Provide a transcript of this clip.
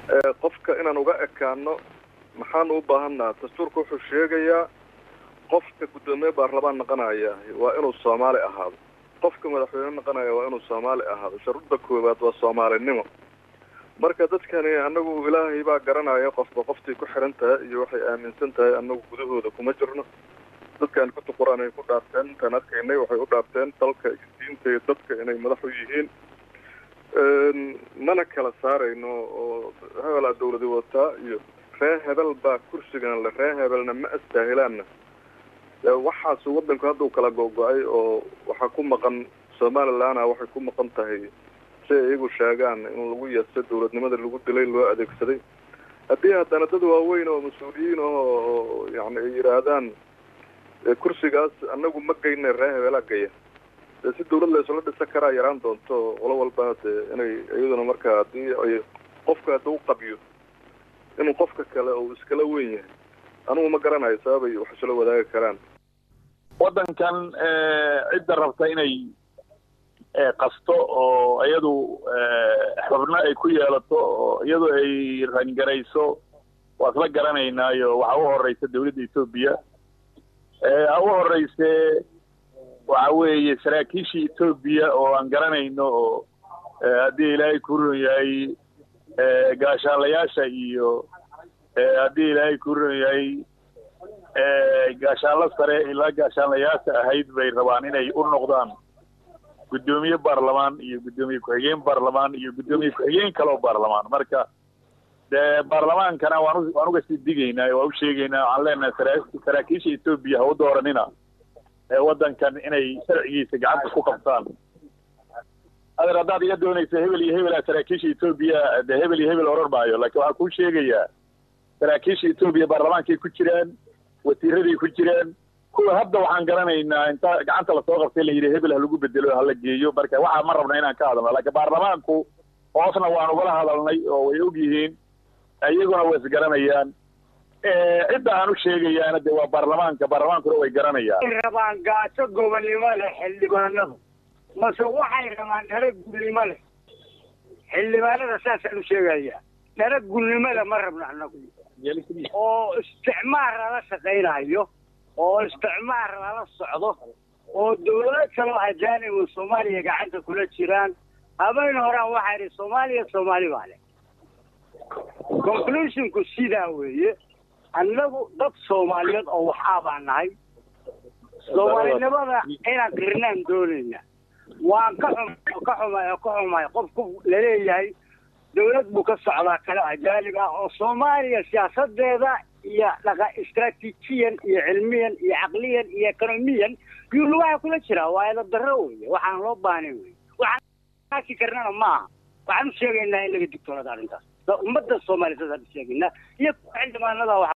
qofka inaan uga ekaano maxaan u baahannaha dastuurka wuxuu sheegayaa qofka guddoomiye baarlamaan naqanaya waa inuu soomaali ahaado qofka madaxweyne naqanaya waa inuu soomaali ahaado sharudda koowaad waa soomaalinimo marka dadkani anagu ilaahay baa garanaya qofba qoftay ku xiran tahay iyo waxay aaminsan tahay anagu gudahooda kuma jirno dadkan kutu qur-aan ay ku dhaarteen intaan arkaynay waxay u dhaarteen dalka diinta iyo dadka inay madax u yihiin mana kala saarayno oo hebelaa dawladi wataa iyo ree hebel baa kursigan le ree hebelna ma astaahilaanna waxaas wadanku hadduu kala go-go-ay oo waxaa ku maqan somalilandna waxay ku maqan tahay si ay iyagu sheegaan in lagu yeesto dawladnimada lagu dilay loo adeegsaday haddii haddana dad waaweyn oo mas-uuliyiin oo yani ay yidhaahdaan kursigaas anagu ma geyna ree hebelaa gaya dee si dawlad la isula dhisa karaa yaraan doonto qolo walba dee inay iyaduna marka haddii ay qofka hadduu qabiyo inuu qofka kale uu iskala weyn yahay anugu ma garanayo sababay wax isula wadaagi karaan waddankan cidda rabta inay qasto oo iyadu xubno ay ku yeelato oo iyadu ay rangarayso waa isla garanaynaayo waxaa u horeysa dawladda etoobiya ha u horeyse waxa weeye saraakiishii etoobiya oo aan garanayno oo haddii ilaahay ku run yahay gaashaanlayaasha iyo haddii ilaahay ku run yahay gaashaanlo sare ilaa gaashaanlayaasha ahayd bay rabaan inay u noqdaan guddoomiye baarlamaan iyo guddoomiye ku-xigeen baarlamaan iyo guddoomiye ku-xigeen kaloo baarlamaan marka dee baarlamaankana waan waan uga sii digaynaa waan u sheegaynaa waxaan leenahay saraakiisha etoobiya ha u dooranina waddankan inay sharcigiisa gacanta ku qabtaan adeer haddaad iga doonaysa hebel iyo hebelaa saraakiisha etoobiya dee hebel iyo hebel oran maayo laakiin waxaan kuu sheegayaa saraakiisha etoobiya baarlamaankay ku jiraan wasiiraday ku jiraan kuwa hadda waxaan garanaynaa inta gacanta lasoo qabtay la yidhi hebel ha lagu bedelo hala geeyo marka waxaa ma rabna inaan ka hadalno laakiin baarlamaanku hoosna waan ugala hadalnay oo way og yihiin iyaguna way isgaranayaan cidda aan u sheegayaana dee waa baarlamaanka baarlamaankuna way garanayaan rabaan gaajo gobonnimo leh xildhibaanadu mase waxay rabaan dhara gulnimo leh xildhibaanada saasaan u sheegaya dhara gulnimo leh ma rabno annagu oo isticmaar lala shaqaynayo oo isticmaar lala socdo oo dawlado kaloo ajaanibu soomaaliya gacanta kula jiraan habeen horaan waxaa idhi soomaaliya soomaali baa leh conclusionku sidaa weeye annagu dad soomaaliyeed oo waxaa baan nahay soomaalinimada inaan qirnaan doonayna waan ka xum ka xumay oo ka xumay qofku laleeyahay dawlad buu ka socdaa kale ajaanib ah oo soomaaliya siyaasadeeda iyo dhaqa istraatiijiyan iyo cilmiyan iyo caqliyan iyo ekonomiyan yuu lugaha kula jiraa waa ila darro weye waxaan loo baahnay weye waxaan aki karnana maaha waxaan u sheegaynaa in laga digtoonada arrintaas ummadda soomaaliya saasaan u sheegaynaa iyo xildhibaanada